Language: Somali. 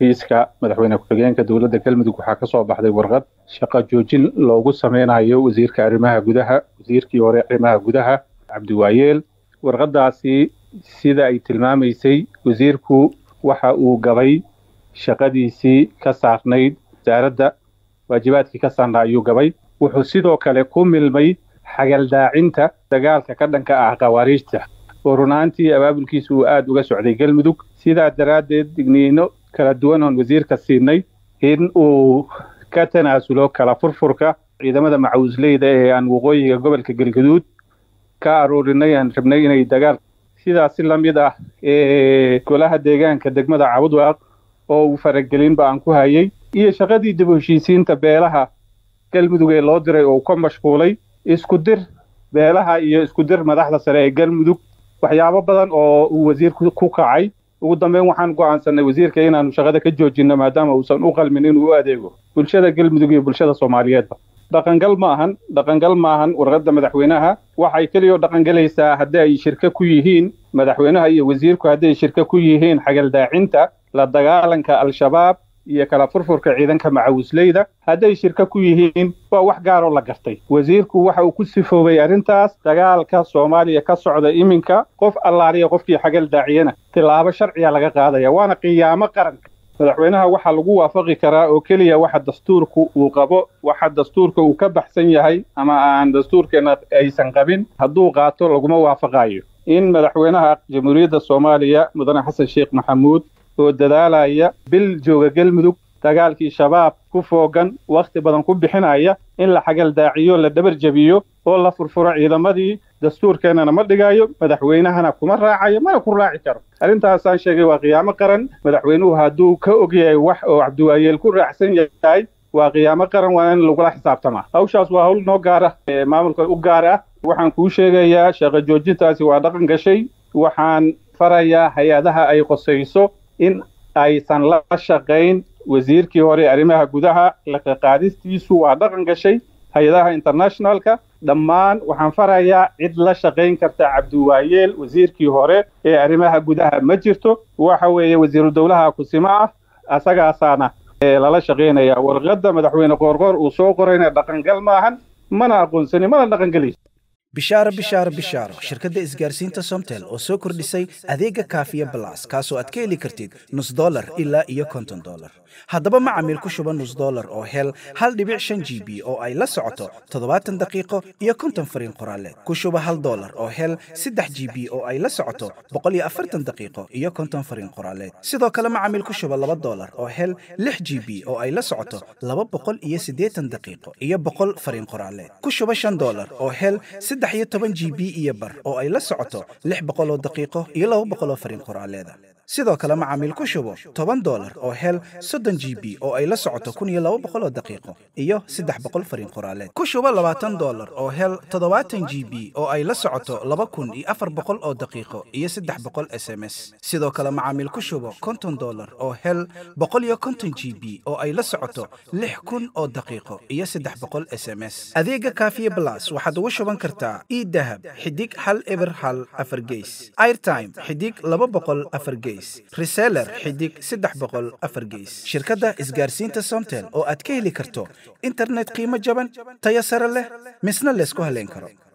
xafiiska madaxweyne ku-xigeenka dowladda galmudug waxaa ka soo baxday warqad shaqo joojin loogu sameynayo wasiirka arrimaha gudaha wasiirkii hore arrimaha gudaha cabdiwaayeel warqadaasi sida ay tilmaamaysay wasiirku waxa uu gabay shaqadiisii ka saarnayd wasaaradda waajibaadkii ka saarnaa ayuu gabay wuxuu sidoo kale ku milmay xagaldaacinta dagaalka ka dhanka ah khawaariijta oo runaantii abaabulkiisa uu aada uga socday galmudug sidaa daraaddeed digniino kala duwan oon wasiirka siinay in uu ka tanaasulo kala furfurka ciidamada macawisleyda ee aan waqooyiga gobolka galgaduud ka aroorinay aan rabnay inay dagaal sidaasi la mid ah ee golaha deegaanka degmada cabudwaaq oo uu faragelinba aan ku hayay iyo shaqadii dib u heshiisiinta beelaha galmudug ee loo diray oo uu ka mashquulay isku dir beelaha iyo isku dir madaxda sare ee galmudug waxyaabo badan oo uu wasiirku ku kacay ugu dambeyn waxaan go'aansanay wasiirka inaanu shaqada ka joojinno maadaama uusan u qalmin inuu u adeego bulshada galmudug iyo bulshada soomaaliyeedba dhaqangal ma ahan dhaqangal ma ahan warqadda madaxweynaha waxay keliya dhaqangelaysaa haddii ay shirka ku yihiin madaxweynaha iyo wasiirku haddii ay shirka ku yihiin xagaldaacinta la dagaalanka al-shabaab iyo kala furfurka ciidanka macawisleyda hadday shirka ku yihiin waa wax gaaroo la gartay wasiirku waxa uu ku sifoobay arrintaas dagaalka soomaaliya ka socda iminka qof allaaliya qofkii xagal daaciyana tilaabo sharciya laga qaadaya waana qiyaamo qaranka madaxweynaha waxaa lagu waafaqi karaa oo keliya waxa dastuurku uu qabo waxa dastuurka uu ka baxsan yahay ama aan dastuurkeena aysan qabin hadduu qaato laguma waafaqayo in madaxweynaha jamhuuriyadda soomaaliya mudane xasan sheekh maxamuud oo dadaalaya bil jooga galmudug dagaalkii shabaab ku foogan wakhti badan ku bixinaya in la xagal daaciyo la dhabar jebiyo oo la furfuro ciidamadii dastuurkeennana ma dhigayo madaxweynahana kuma raacayo mana ku raaci karo arrintaasaan sheegay waa qiyaamo qaran madaxweynuhu hadduu ka og yahay wax oo cabdiwaayeel ku raacsan yahay waa qiyaamo qaran waa in lagula xisaabtamaa hawshaas waa hawl noo gaara maamulka u gaar ah waxaan kuu sheegayaa shaqo joojintaasi waa dhaqan gashay waxaan farayaa hay-adaha ay qosayso in aysan la shaqayn wasiirkii hore arrimaha gudaha laqaqaadistiisu waa dhaqan gashay hay-adaha internationalka dhammaan waxaan farayaa cid la shaqayn karta cabdiwaayeel wasiirkii hore ee arrimaha gudaha ma jirto waxa weeye wasiiru dowlaha kusimo ah asagaasaana lala shaqaynaya warqadda madaxweyne qoorqoor uu soo qorayna dhaqangal maahan mana aqoonsani mana dhaqangelayso bishaaro bishaaro bishaaro shirkadda isgaarsiinta somtel oo soo kordhisay adeega kaafiya balas kaasoo aad ka heli kartid nus dolar ilaa iyo konton dolar haddaba macamiil ku shuba nus dolar oo hel hal dhibic shan g b oo ay la socoto toddobaatan daqiiqo iyo konton fariin qoraaleed ku shuba hal dolar oo hel saddex g b oo ay la socoto boqol iyo afartan daqiiqo iyo konton fariin qoraaleed sidoo kale macamiil ku shuba laba dolar oo hel lix g b oo ay la socoto laba boqol iyo siddeetan daqiiqo iyo boqol fariin qoraaleed ku shuba shan dolar oo hel saddex iyo toban g b iyo bar oo ay la socoto lix boqoloo daqiiqo iyo laba boqoloo fariin qoraaleeda sidoo kale macaamiil ku shubo toban dolar oo hel soddon g b oo ay la socoto kun iyo laba boqoloo daqiiqo iyo saddex boqol fariin qoraaleed ku shubo labaatan dolar oo hel toddobaatan g b oo ay la socoto laba kun iyo afar boqol oo daqiiqo iyo saddex boqol s m s sidoo kale macaamiil ku shubo konton dolar oo hel boqol iyo konton g b oo ay la socoto lix kun oo daqiiqo iyo saddex boqol s m s adeega kaafiye blas waxaad ugu shuban kartaa idahab xidig hal eber hal afar geys airtime xidig laba boqol afar geys reseller xidig saddex boqol afar geys shirkadda isgaarsiinta somtel oo aad ka heli karto internet qiimo jaban tayo sare leh misna laysku haleyn karo